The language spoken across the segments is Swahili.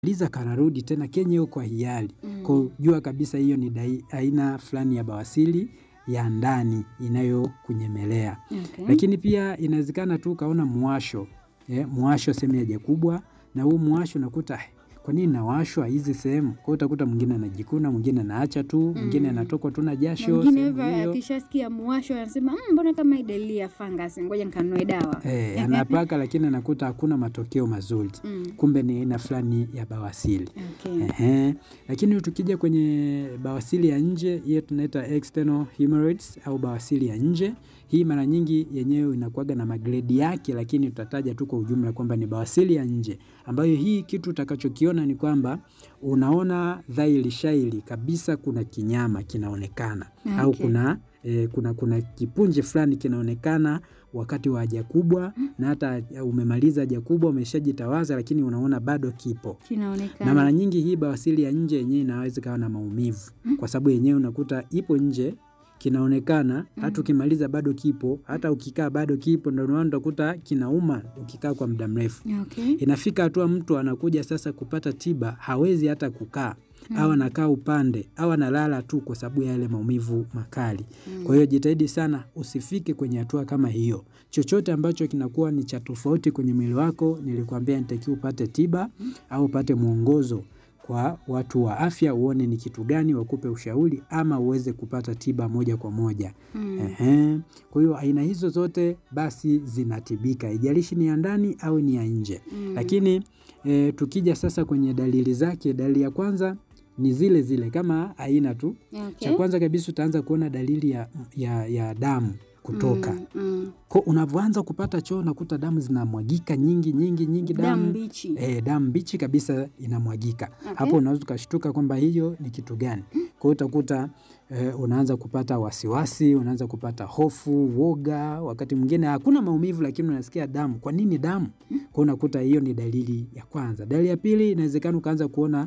liza kanarudi tena kenye kwa hiari. Mm. Kwa jua kabisa hiyo ni dai- aina fulani ya bawasili ya ndani inayokunyemelea. Okay. Lakini pia inawezekana tu ukaona mwasho eh, mwasho sehemu ya haja kubwa, na huu mwasho unakuta "Eh, kwa nini nawashwa hizi sehemu? Kwa hiyo utakuta mwingine anajikuna, mwingine anaacha tu, mwingine Mm. anatokwa tu na Na jasho mwingine sehemu hivyo hiyo. akishasikia muwasho anasema "Mm, mbona kama hii dalili ya fungus, ngoja nikanunue dawa. Eh, anapaka lakini anakuta hakuna matokeo mazuri. Mm. Kumbe ni aina fulani ya bawasili. Okay. Ehe. Lakini tukija kwenye bawasili ya nje, hiyo tunaita external hemorrhoids au bawasili ya nje. Hii mara nyingi yenyewe inakuwaga na magredi yake, lakini tutataja tu kwa ujumla kwamba ni bawasili ya nje, ambayo hii kitu utakachokiona ni kwamba unaona dhahiri shairi kabisa kuna kinyama kinaonekana au Okay. kuna E, kuna kuna kipunje fulani kinaonekana wakati wa haja kubwa, na hata umemaliza haja kubwa umeshajitawaza, lakini unaona bado kipo na Kinaonekana. mara nyingi hii bawasili ya nje yenyewe inaweza ikawa na maumivu, kwa sababu yenyewe unakuta ipo nje kinaonekana, hata ukimaliza bado kipo, hata ukikaa bado kipo, ndio maana utakuta kinauma ukikaa kwa muda mrefu. Okay. Inafika hatua mtu anakuja sasa kupata tiba, hawezi hata kukaa au anakaa upande au analala tu kwa sababu ya yale maumivu makali. Kwa hiyo jitahidi sana usifike kwenye hatua kama hiyo. Chochote ambacho kinakuwa ni cha tofauti kwenye mwili wako, nilikwambia nitakiwa upate tiba au upate mwongozo kwa watu wa afya, uone ni kitu gani, wakupe ushauri ama uweze kupata tiba moja kwa moja. Mm. Ehe. Kwa hiyo aina hizo zote basi zinatibika, haijalishi ni ya ndani au ni ya nje. Mm. Lakini e, tukija sasa kwenye dalili zake, dalili ya kwanza ni zile zile kama aina tu. Okay. Cha kwanza kabisa utaanza kuona dalili ya, ya, ya damu kutoka. Mm, mm. Kwa unavyoanza kupata choo unakuta damu zinamwagika nyingi nyingi nyingi, Damu damu mbichi. e, damu mbichi kabisa inamwagika. Okay. Hapo unaweza ukashtuka kwamba hiyo ni kitu gani. Kwa hiyo utakuta e, unaanza kupata wasiwasi, unaanza kupata hofu, woga. Wakati mwingine hakuna maumivu, lakini unasikia damu. Kwa nini damu? Kwa hiyo unakuta hiyo ni dalili ya kwanza. Dalili ya pili, inawezekana ukaanza kuona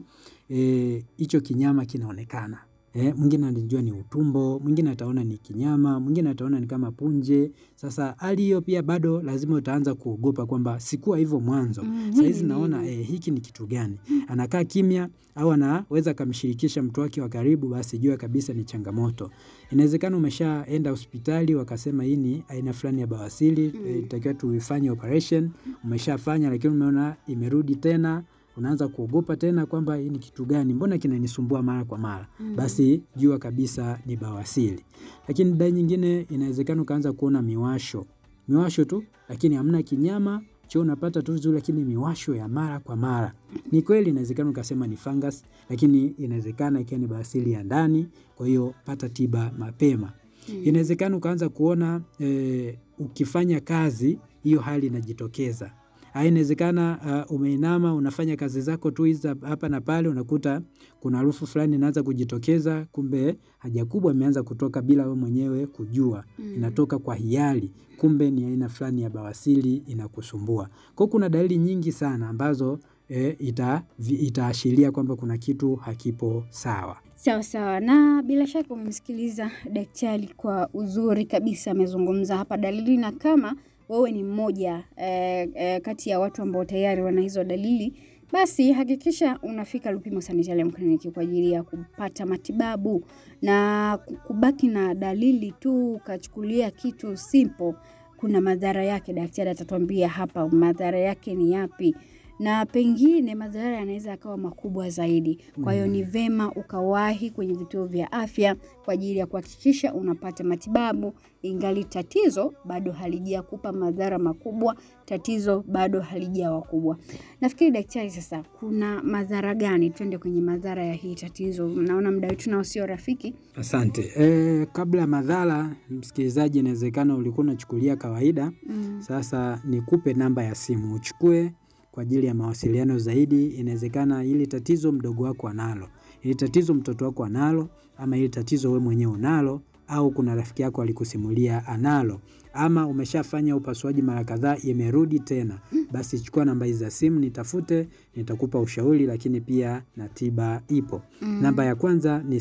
eh, hicho kinyama kinaonekana. Eh, mwingine anajua ni utumbo, mwingine ataona ni kinyama, mwingine ataona ni kama punje. Sasa hali hiyo pia bado lazima utaanza kuogopa kwamba sikuwa hivyo mwanzo. Mm, Saa hii hizi ni naona nini? eh, hiki ni kitu gani? Anakaa kimya au anaweza akamshirikisha mtu wake wa karibu, basi jua kabisa ni changamoto. Inawezekana umeshaenda hospitali wakasema hii ni aina fulani ya bawasili, eh, itakiwa tuifanye operation, umeshafanya lakini umeona imerudi tena, unaanza kuogopa tena kwamba hii ni kitu gani, mbona kinanisumbua mara kwa mara? Basi jua kabisa ni bawasili. Lakini dai nyingine inawezekana ukaanza kuona miwasho, miwasho tu, lakini hamna kinyama choo unapata tu vizuri, lakini miwasho ya mara kwa mara. Ni kweli inawezekana ukasema ni fungus, lakini inawezekana ikiwa ni bawasili ya ndani. Kwa hiyo pata tiba mapema. Inawezekana ukaanza kuona eh, ukifanya kazi hiyo hali inajitokeza. Haya, inawezekana uh, umeinama unafanya kazi zako tu hizi hapa na pale, unakuta kuna harufu fulani inaanza kujitokeza, kumbe haja kubwa imeanza kutoka bila wewe mwenyewe kujua. Inatoka kwa hiari, kumbe ni aina fulani ya bawasili inakusumbua. Kwa hiyo kuna dalili nyingi sana ambazo eh, ita, vi- itaashiria kwamba kuna kitu hakipo sawa. Sawa sawa, na bila shaka umemsikiliza daktari kwa uzuri kabisa, amezungumza hapa dalili, na kama wewe ni mmoja eh, eh, kati ya watu ambao tayari wana hizo dalili, basi hakikisha unafika Lupimo Sanitarium Clinic kwa ajili ya kupata matibabu na ku- kubaki na dalili tu ukachukulia kitu simple, kuna madhara yake. Daktari atatuambia hapa madhara yake ni yapi na pengine madhara yanaweza yakawa makubwa zaidi. Kwa hiyo ni vema ukawahi kwenye vituo vya afya kwa ajili ya kuhakikisha unapata matibabu, ingali tatizo bado halijakupa madhara makubwa, tatizo bado halijawa kubwa. Nafikiri daktari, sasa kuna madhara gani? Twende kwenye madhara ya hii tatizo. Naona muda wetu nao sio rafiki. Asante. E, kabla ya madhara, msikilizaji, inawezekana ulikuwa unachukulia kawaida. Mm. Sasa nikupe namba ya simu uchukue kwa ajili ya mawasiliano zaidi. Inawezekana hili tatizo mdogo wako analo, hili tatizo mtoto wako analo, ama hili tatizo we mwenyewe unalo, au kuna rafiki yako alikusimulia analo, ama umeshafanya upasuaji mara kadhaa imerudi tena, basi chukua namba hizi za simu, nitafute, nitakupa ushauri, lakini pia na tiba ipo. Mm. Namba ya kwanza ni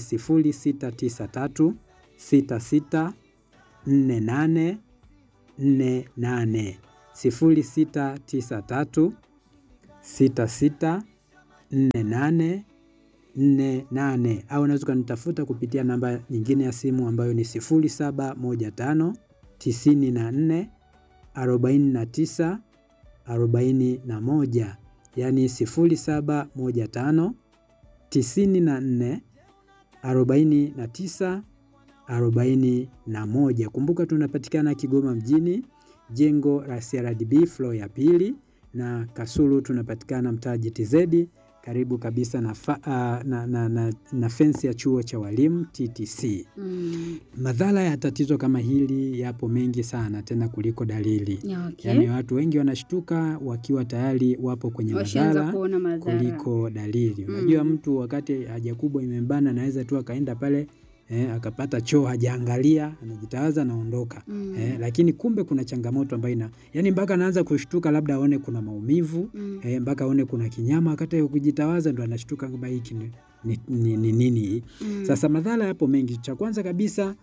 0693 66 48 48 0693 66 4848 au unaweza ukanitafuta kupitia namba nyingine ya simu ambayo ni 0715 94 49 41, yaani 0715 94 49 41. Kumbuka tunapatikana Kigoma mjini, jengo la CRDB floor ya pili, na Kasulu tunapatikana mtaa GTZ karibu kabisa na, fa, uh, na, na, na, na fensi ya chuo cha walimu TTC. Mm. Madhara ya tatizo kama hili yapo mengi sana tena kuliko dalili. Okay. Yaani watu wengi wanashtuka wakiwa tayari wapo kwenye Washaanza madhara kuona madhara. kuliko dalili. Mm. Unajua mtu wakati haja kubwa imembana anaweza tu akaenda pale eh, akapata choo hajaangalia, anajitawaza anaondoka. Mm. Eh, lakini kumbe kuna changamoto ambayo ina yani mpaka anaanza kushtuka labda aone kuna maumivu Mm. eh, mpaka aone kuna kinyama wakati ya kujitawaza ndo anashtuka kwamba hiki ni ni, ni, ni nini hii. Mm. Sasa madhara yapo mengi. Cha kwanza kabisa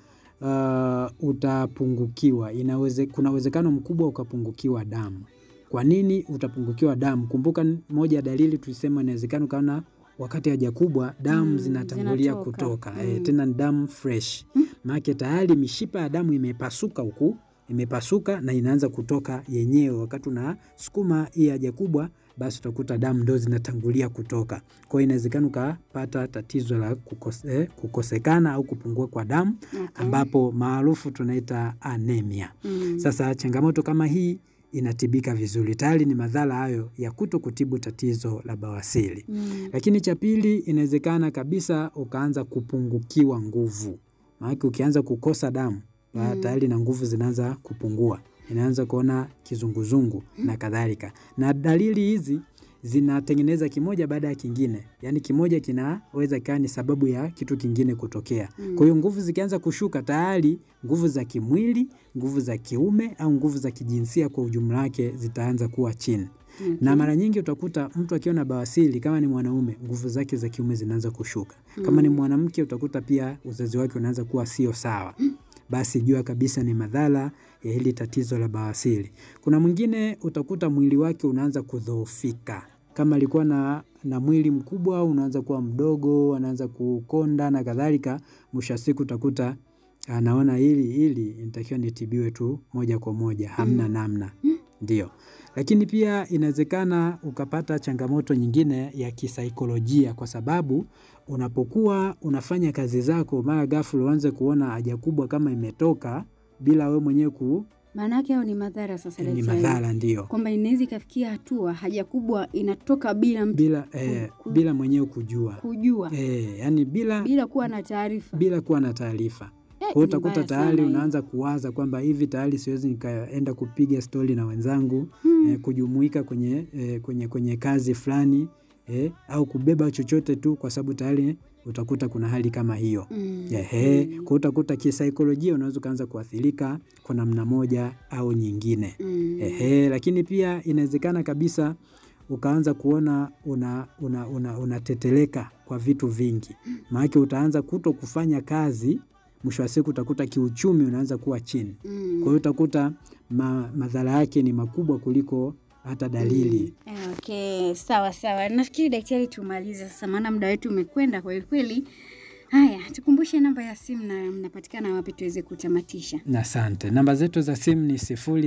uh, utapungukiwa. Inaweze, kuna uwezekano mkubwa ukapungukiwa damu. Kwa nini utapungukiwa damu? Kumbuka n- moja ya dalili tulisema inawezekana ukaona wakati haja kubwa damu Mm, zinatangulia zinatoka. kutoka eh, Mm. tena ni damu fresh Mm. maanake tayari mishipa ya damu imepasuka huku imepasuka na inaanza kutoka yenyewe. Wakati unasukuma hii haja kubwa, basi utakuta damu ndo zinatangulia kutoka. Kwa hiyo inawezekana ukapata tatizo la kukose, eh, kukosekana au kupungua kwa damu Okay. ambapo maarufu tunaita anemia. Mm. Sasa changamoto kama hii inatibika vizuri, tayari ni madhara hayo ya kuto kutibu tatizo la bawasiri. Mm. Lakini cha pili, inawezekana kabisa ukaanza kupungukiwa nguvu, maanake ukianza kukosa damu ba- Mm. tayari na nguvu zinaanza kupungua, inaanza kuona kizunguzungu na kadhalika. Na dalili hizi zinatengeneza kimoja baada ya kingine, yaani kimoja kinaweza ikawa ni sababu ya kitu kingine kutokea. Mm. Kwa hiyo nguvu zikianza kushuka, tayari nguvu za kimwili, nguvu za kiume au nguvu za kijinsia kwa ujumla wake zitaanza kuwa chini Okay. na mara nyingi utakuta mtu akiwa na bawasiri, kama ni mwanaume, nguvu zake za kiume zinaanza kushuka. Kama ni Mm. mwanamke, utakuta pia uzazi wake unaanza kuwa sio sawa. Basi jua kabisa ni madhara ya hili tatizo la bawasiri. Kuna mwingine utakuta mwili wake unaanza kudhoofika, kama alikuwa na, na mwili mkubwa unaanza kuwa mdogo, anaanza kukonda na kadhalika. Mwisho wa siku utakuta anaona hili hili inatakiwa nitibiwe tu moja kwa moja, hamna Mm. namna. Ndio, lakini pia inawezekana ukapata changamoto nyingine ya kisaikolojia, kwa sababu unapokuwa unafanya kazi zako, mara ghafla uanze kuona haja kubwa kama imetoka bila wewe mwenyewe ku Maana yake hayo ni madhara sasa ni daktari. madhara, ndio Kwamba inaweza ikafikia hatua haja kubwa inatoka bila mtu bila eh, ku- ku- bila mwenyewe kujua kujua, eh, yani bila bila kuwa na taarifa. bila kuwa na taarifa. Eh, Kwa hiyo ni utakuta mbaya tayari sana unaanza kuwaza kwamba hivi tayari siwezi nikaenda kupiga stori na wenzangu Hmm. eh, kujumuika kwenye, eh, kwenye, kwenye kazi fulani eh, au kubeba chochote tu, kwa sababu tayari utakuta kuna hali kama hiyo. Mm. Ehe, Mm. kwa hiyo utakuta kisaikolojia unaweza ukaanza kuathirika kwa namna moja au nyingine. Mm. Ehe, lakini pia inawezekana kabisa ukaanza kuona una, una, una, unateteleka kwa vitu vingi, maanake utaanza kuto kufanya kazi, mwisho wa siku utakuta kiuchumi unaanza kuwa chini. Mm. Kwa hiyo utakuta ma, madhara yake ni makubwa kuliko hata dalili. Mm. Okay, sawa sawa. Nafikiri daktari, tumalize sasa, maana muda wetu umekwenda kweli kweli. Haya, tukumbushe namba ya simu na mnapatikana wapi tuweze kutamatisha. Na asante. Namba zetu za simu ni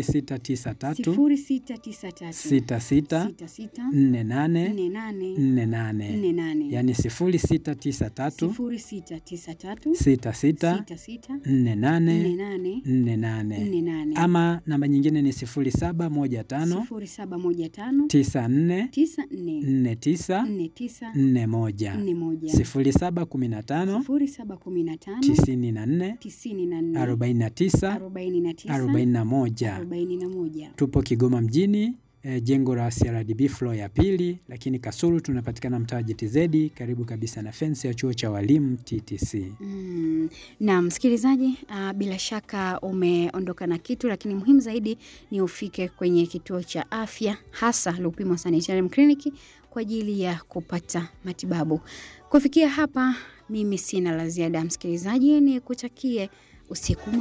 0693 sifuri sita tisa tatu 66 sita sita 48 nne nane 48, nne nane yaani 0693 sifuri sita tisa tatu 66 sita sita 48 nne nane 48 nne nane ama namba nyingine ni 0715 sifuri saba moja tano 94 tisa nne 49 nne tisa 41 nne moja 0715 sifuri saba kumi na tano 94 tisini na nne 49 arobaini na tisa 41. arobaini na moja. Tupo Kigoma mjini eh, jengo la CRDB floor ya pili, lakini Kasulu tunapatikana mtaa wa GTZ karibu kabisa na fensi ya chuo cha walimu TTC. Mm, na msikilizaji, uh, bila shaka umeondoka na kitu, lakini muhimu zaidi ni ufike kwenye kituo cha afya hasa Lupimo Sanitarium Clinic kwa ajili ya kupata matibabu. Kufikia hapa, mimi sina la ziada, msikilizaji, ni kutakie usiku mwema.